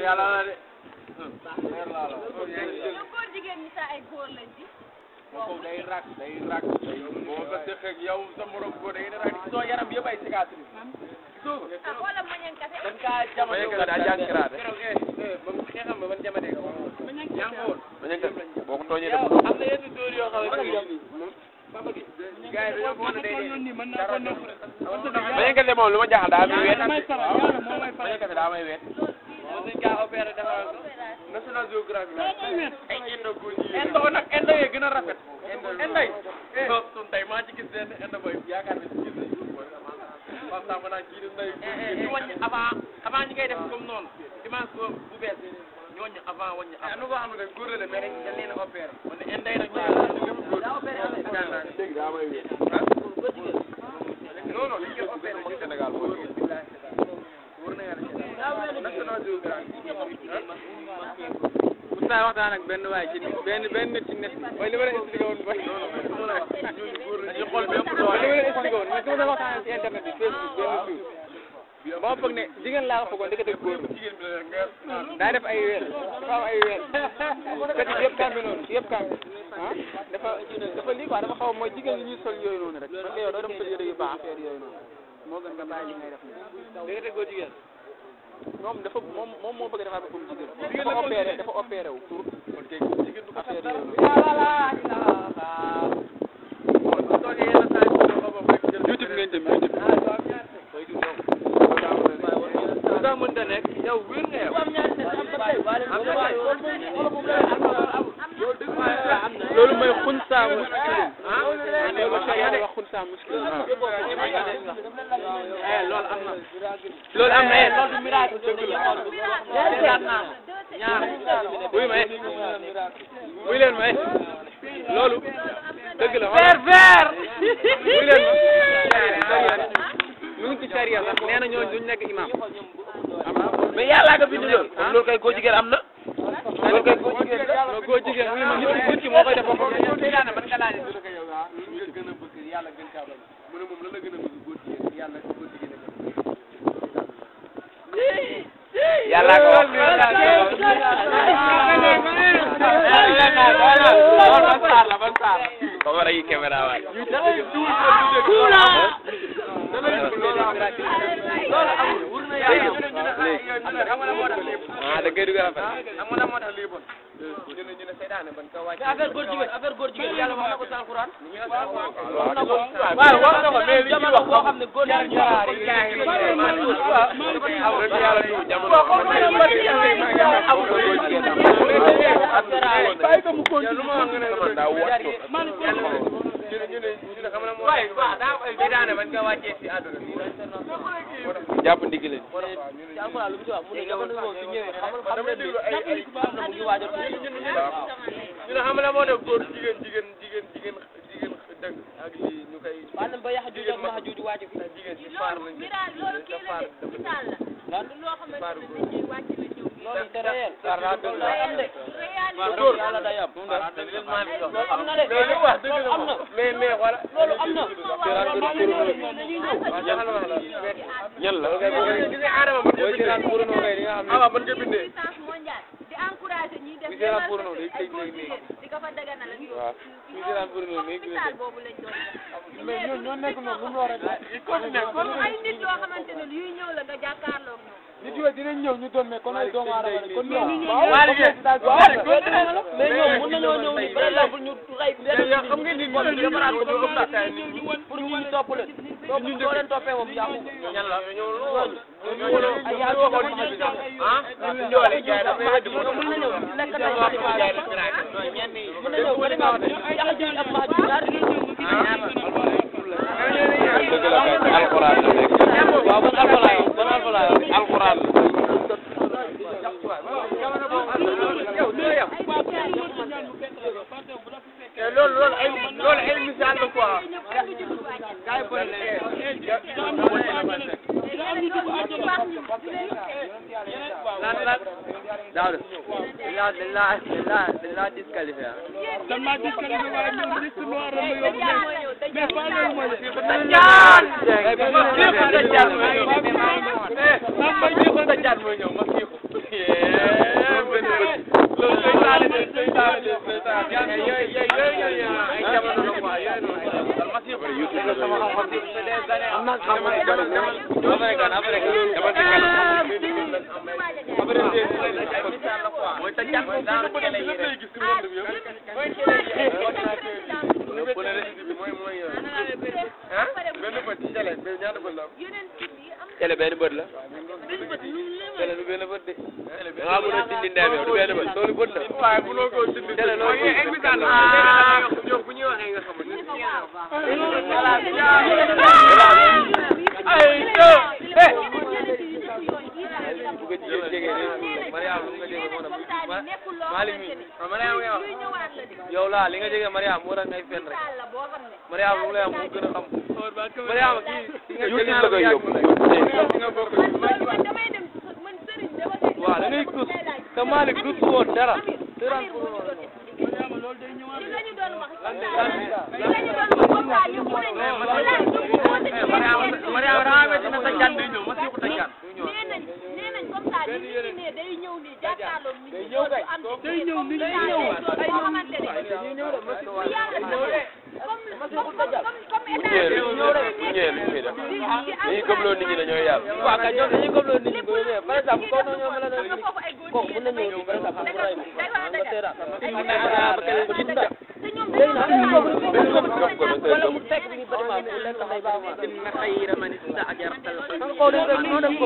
yàlla na de. ñoom góor jigéen ñi sax ay góor lañ ci. moom day rak day rak day boo ko dëkk ak yow sa morom góor day rak soo yaram bi yëpp ay cicatrice. gisoo ko. ah xoolal ma ñeen kase. dañ kaa jamono Bañanka daa jàng kiraate. keroog eh eh ba mu xeexam ba ban jamono nga yaa ngi fa woon. Bañanka boo ko tooñee yow def am na yenn dóor yoo xam ne Papa gi gars yi dañoo bëggoon a dee dara Bañanka de moom lu ma jaaxal daa am wet Bañanka bi daa may wet. moom dañ kaa opéré defal ko. National Geographic la. ay indo góor ñi. indo nag indo yee gën a rafet. indo indo yi. eh sun tey maa ci gis benn indo boy yaakaar ne ci gis nañ ko. waaw sax ma naan kii di ndey. ñu wàññi avant avant ñu koy def comme noonu dimanche bu bu bees ñu wàññi avant wàññi avant. nu ko xam ne góor la de mais dañ dañ leen a opéré. kon ne indo yi nag ñu lépp góor. dégg daa may wet. non non dañ koy opéré ci Sénégal boo jógee. wóor na yàlla National Geographic. Oustaz waxtaan ak benn waay ci benn benn nit ci net mooy li ma leen expliqué woon mooy dañu xool bépp mooy li ma leen expliqué woon mooy su ma doon waxtaan ci internet bi Facebook benn suuf ba ma foog ne jigéen laa ko foogoon dëgg dëgg góor la daa def ay weel dafa am ay weel kat yi yëpp kàmbi noonu yëpp kàmbi ah dafa dafa lii quoi dafa xaw a mooy jigéen ñi ñuy sol yooyu noonu rek man yow doo dem sol yére yu baax affaire yooyu noonu moo gën nga bàyyi li ngay def nii dëgg dëgg góor jigéen. moom dafa moom moom moo bëgg defar ba comme jigéen dafa opéré dafa opéré wu pour affaire yooyu noonu YouTube ngeen jëm YouTube daa mën ta nekk yow wér nga yow. loolu mooy xunsa muskilin ah loolu sharia wax xunsa muskilin eh loolu am na loolu am na eh loolu du miracle dëgg la ñaar wuy ma eh wuy leen ma eh loolu dëgg la ver ver wuy leen ma mu ngi ci sharia sax nee na ñooñu duñ nekk imam mais yàlla nga bind loolu loolu kay góor jigéen am na loolu kay góor jigéen la góor jigéen wuy ma nit nit ki moo koy def boppam Seydaane ban nga laajee su yow ah ñu nga gën a bëgg yàlla gën kaa bëgg mu ne moom lan la gën a bëgg góor jigéen yàlla góor jigéen la gën yàlla ko wax ba war a yi caméra waay ah da ngay dugal affaire xam nga lan moo tax lii bon ñu ne ñu ne Seydaane ban ka wàcce affaire góor jigéen affaire góor jigéen yàlla wax na ko ci alquran wax na ko waaw wax na ko mais jamono boo xam ne góor jigéen yàlla du jamono daa wattu ñu ne ñu ne ñu ne xam nga moo waay waaw daa ay Seydaane ban ka wàccee si àdduna jàpp ndigg leen ñu ne xam nga moo def góor jigéen jigéen jigéen jigéen jigéen dëgg ak lii ñu koy jigéen ma jigéen ci faar lañ miraal loolu kii la de misaal la. du loo xamante ne dañ ciy wàcc la ñëw. loolu c'est réel. réalité. góor yàlla day am am na de loolu wax dëgg la moom mais mais voilà loolu am na ñan la gis nga Adama mën nga bindee awa mën nga bindee puissance mondiale di encourager ñuy def Bi seetaan démarche porno day ay tëj góor léegi jigéen di ko fa daganal ak yooyu. waaw Bi seetaan porno comme day tëj misaal boobu lañ doon def. mais ñoo ñoo nekk noonu lu mu war a def comme ay nit yoo xamante ne yuy ñëw la nga jàkkaarloog ñoom. nit yooyu dinañ ñëw ñu doon mais kon ay doomu aadama lañ kon ñoom waa liggéey mais ñoom mën nañoo ñëw ni par exemple ñu rey benn xam nga nit ñi defaraat ko ba comme ça pour ñu ñu topp leen topp soo leen toppee moom yàqu ñan la ñoo loolu ay yaa waxoon ci bi sax ah ñu ñoole jaay dafa wedd mo mën na ñëw lekk na jaay ñenn yi mën na ñëw ba dem yàq ji am maa ji ñaar dëgg la kay alxuraan la nekk waaw ban alfalaay ban alfalaay alxuraan loolu loolu ay loolu ay misaal la quoi lan lan Daouda dañ laa dañ laa dañ laa dañ laa disqualifié ah. Dajjal Dajjal mooy ñëw Dajjal mooy ñëw ma fiiku sama xam-xam bi am naa xam-xam bu bëri après kan après kan dama ci kanam mooy ta jàpp daal ko dem lépp lay gis ci monde bi yëpp bu ne récit bi mooy mooy ah benn bët ci télé benn ñaata bët la télé benn bët la télé du benn bët de da ngaa mën a dindi ndeyam yow du benn bët loolu bët la waaye mënoo koo dindi télé loolu mooy bët invitation la ñoom bu ñuy waxee nga xam ne bu ko jigéen jege de Mariam lu nga jege moo tax Malick mi Mariam ngay wax yow laa li nga jege Mariam moo tax ngay fen rek Mariam lu mu lay am moo gën a xam Mariam kii nga YouTube la koy yóbbu waaw da ngay tus te Malick tus woon dara Mariam daa amee dina sa jaan day ñëw ma siiku ta jaan ñëwee lu ñëwee lu ñuy def dañuy gëmloo nit ñi dañoo yàlla waaw kay ñoom dañuy gëm loolu nit ñi bu ñëwee par exemple kooku ñoo mel ne kooku mën na ñëw nii par exemple mu ray ma nga seetaan ba keneen ba gis nga léegi nag wala mu fekk ni bâtiment mu lekk xay bâtiment inna xayra man istaajarta kan koo def rek noo def ko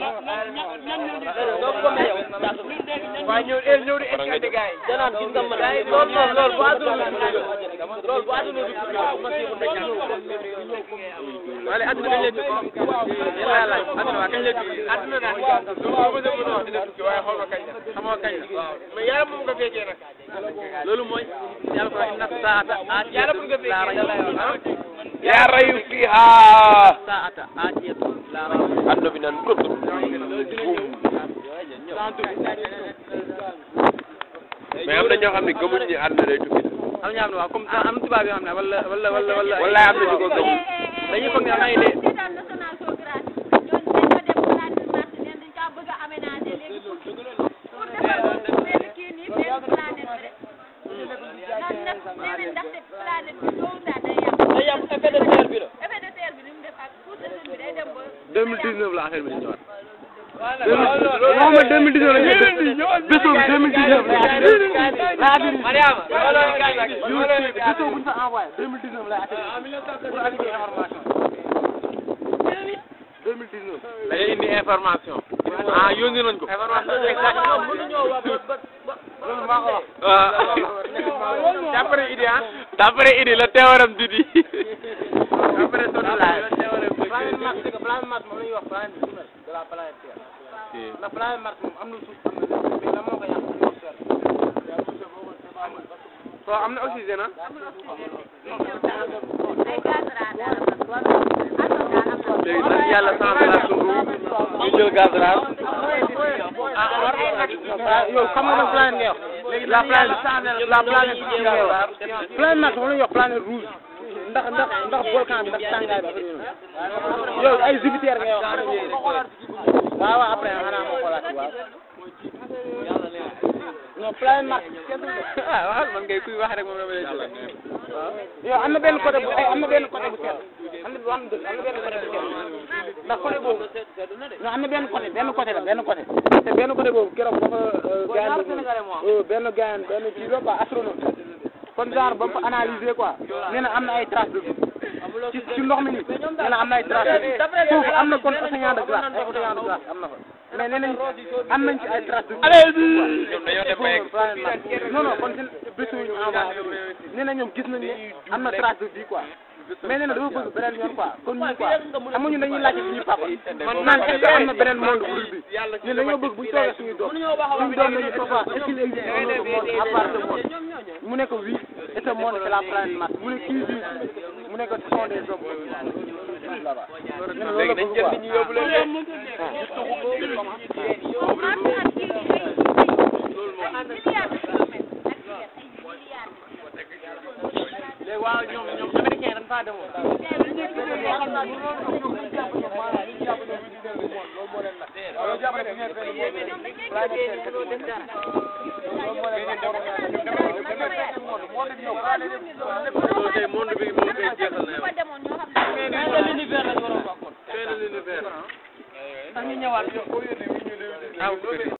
doo ko yow waaye ñëw el ñëw di expliquer gars yi danaan gis nga man loolu noonu loolu bu àdduna loolu bu àdduna du ma si mun na wala adduna kañ lay tukki yàlla laaj adduna waa kañ lay tukki adduna daal lu ma bëgg a mën a wax dina tukki waaye xool ma kañ la xamoo kañ la mais yàlla moom nga fekkee nag loolu mooy yàlla ko inna saata yàlla bu nga fekkee yaa rayu fiha saata aatiyatu laa rayba àdduna bi naan këpp mais am na ñoo xam ne gëmuñ ni àdduna day tukki am ñoo xam ne waaw comme am na tubaab yoo xam ne wala wala wala wala wallaay am na ñu ko gëmul dañuy foog ne am ay dee day yam effet de serre bi la 2019 la affaire bi di ñëwaat waxuma 2019 la ñëw bés boobu 2019 la Mariama bés boobu buñ fa envoyé 2019 lay atterrir pour andi information 2019 dañuy indi information ah yónni nañ ko loolu maa ko wax waaw d'après idée ah d'après idée la teewaram didi d'après sonn laay planète Mars c'est que planète Mars moom la ñuy wax planète jumelle de la planète Terre ndax planète Mars moom am na suuf am na lépp mais lan moo ko yàq atmosphère so am na oxygène ah léegi nag yàlla changé la suñu ñu jël gaz raar yow xam nga nag planète ngay wax léegi la planète la planète bii ngay wax planète Mars moom la ñuy wax planète rouge ndax ndax ndax volcan bi ndax tàngaay bi yow ay Jupiter ngay wax waaw waaw après xanaa ma xoolaat ci waaw non planète Mars kenn du ah waxal man ngay kuy wax rek moom dama lay jël yow am na benn côté bu ay am na benn côté bu sedd am na am na benn côté bu sedd ndax côté boobu non am na benn côté benn côté la benn côté te benn côté boobu keroog dafa gaañ benn gaañ benn kii la quoi astronome kon genre ba mu ko analyser quoi nee na am na ay traces de vie ci ci ndox mi nii nee na am na ay traces de vie foofu am na kon océan de glace ay océan de glace am na fa mais nee nañ am nañ ci ay traces de vie ñoom dañoo dem ba yegg non non kon seen bésu ñu envoyé nee na ñoom gis nañ ne am na trace de vie quoi mais nee na dafa bëgg beneen yoon quoi kon ñun quoi xam nga ñun dañuy laajte suñu papa naan est-ce que am na beneen monde bu dul bi ñun dañoo bëgg buñ toogee suñu doom suñu doom nañu papa est-ce qu'il existe un autre monde à part ce monde mu ne ko oui et ce monde c'est la planète Mars mu ne kii bi mu ne ko ce sont des hommes là-bas nee na loolu la léegi nañ bëgg jël quoi nit ñi yóbbu leen léegi waaw ñoom ñoom américain dañ faa demoon loolu tey monde bi moom tey jeexal na yow tax ñu ñëwaat ah